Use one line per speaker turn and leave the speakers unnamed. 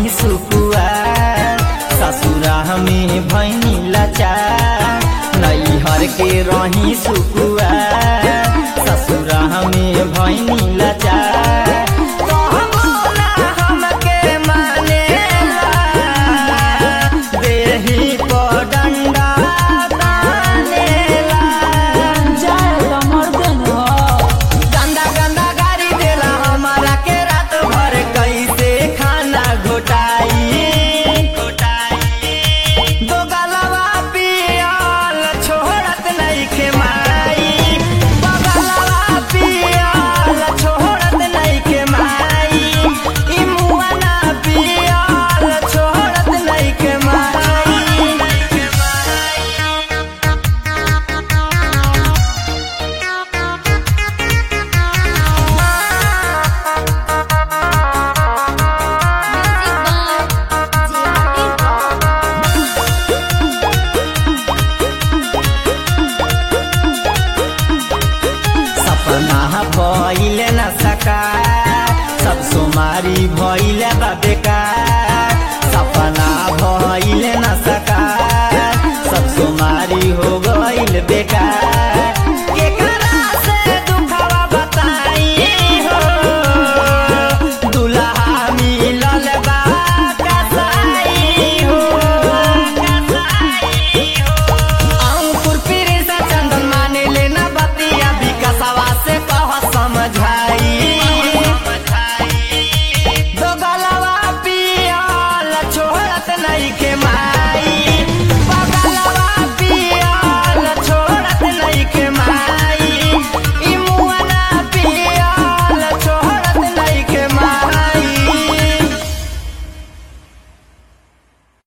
रही सुकुआ ससुरा में भैनी लाचार नैहर के रही सुकुआ ससुरा में भैनी लाचार कहबो ना हमके मानेला, देहि पर डंडा तानेला।
जाए तो मर्दे न हो
गंदा गंदा गाड़ी देला हमारा के रात भर कैसे खाना घोटाई दो गलवा पियल छोड़त नहीं के माई दो गलवा पियल छोड़त नहीं के माई ई मुआ ना पियल छोड़त नहीं के माई सपना भइल न सका सब सोमारी भइल बा बेकार सपना भइल न सका सब सोमारी हो गइल बेकार